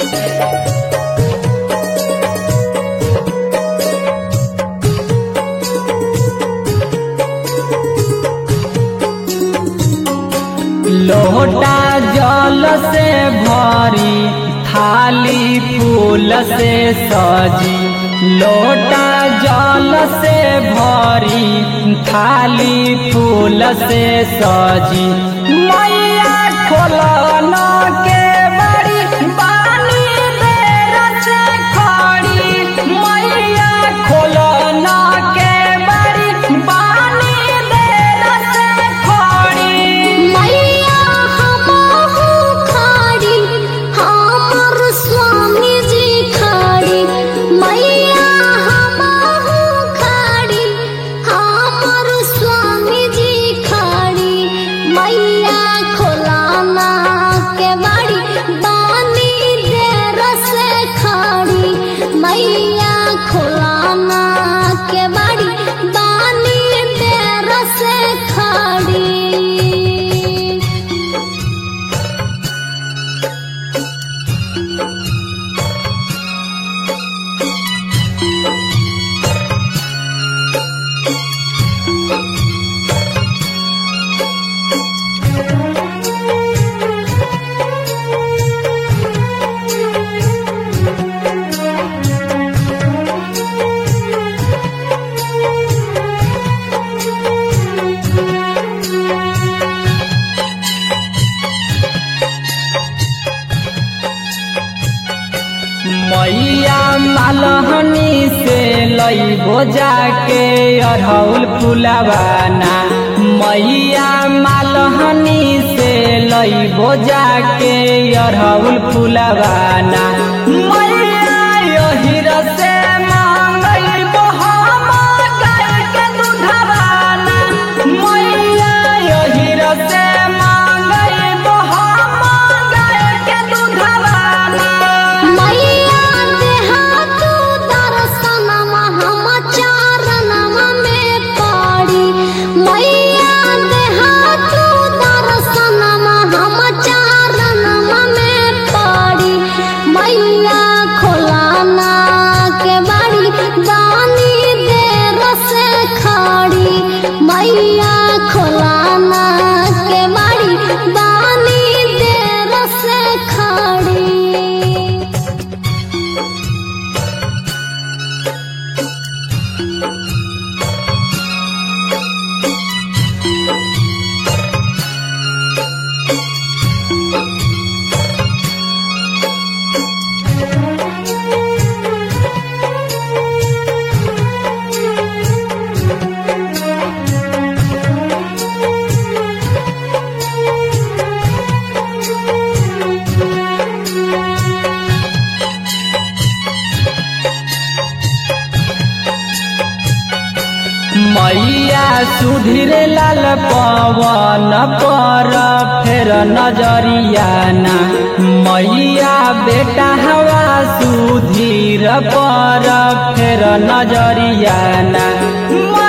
लोटा जल से भरी थाली फूल से सजी लोटा जल से भरी थाली फूल से सजी मैया खोलना के बड़ी बानी देर से खड़ी मैया खोलना के बड़ी बानी देर से खड़ी मैया हमहु खाड़ी हमर स्वामी जी खाड़ी मैया हमहु खाड़ी हमर स्वामी जी खाड़ी मैया खोलाना के बाड़ी बानी देर से खाड़ी मैया खोलाना के बाड़ी बानी देर से खाड़ी मैया मालहनी से लईबो जाके अढ़ौल फुलवाना मैया मालहनी से लईबो जाके अढ़ौल फुलवाना मैया यही से मांगइबो हम गाय के दूधवाना मैया यही से मांगइबो हम गाय के दूधवाना मैया देहा तू दर्शनमा हम चरणमा में पड़ी मैया देहा तू दर्शनमा हम चरणमा में पड़ी मैया खोलाना के बाड़ी दानी देर से खाड़ी मैया खोलाना के बाड़ी दानी देर से खाड़ी मैया सुधीर लाल पवन पर फेर नजरियाना मैया बेटा हवा सुधीर पर फेर नजरियाना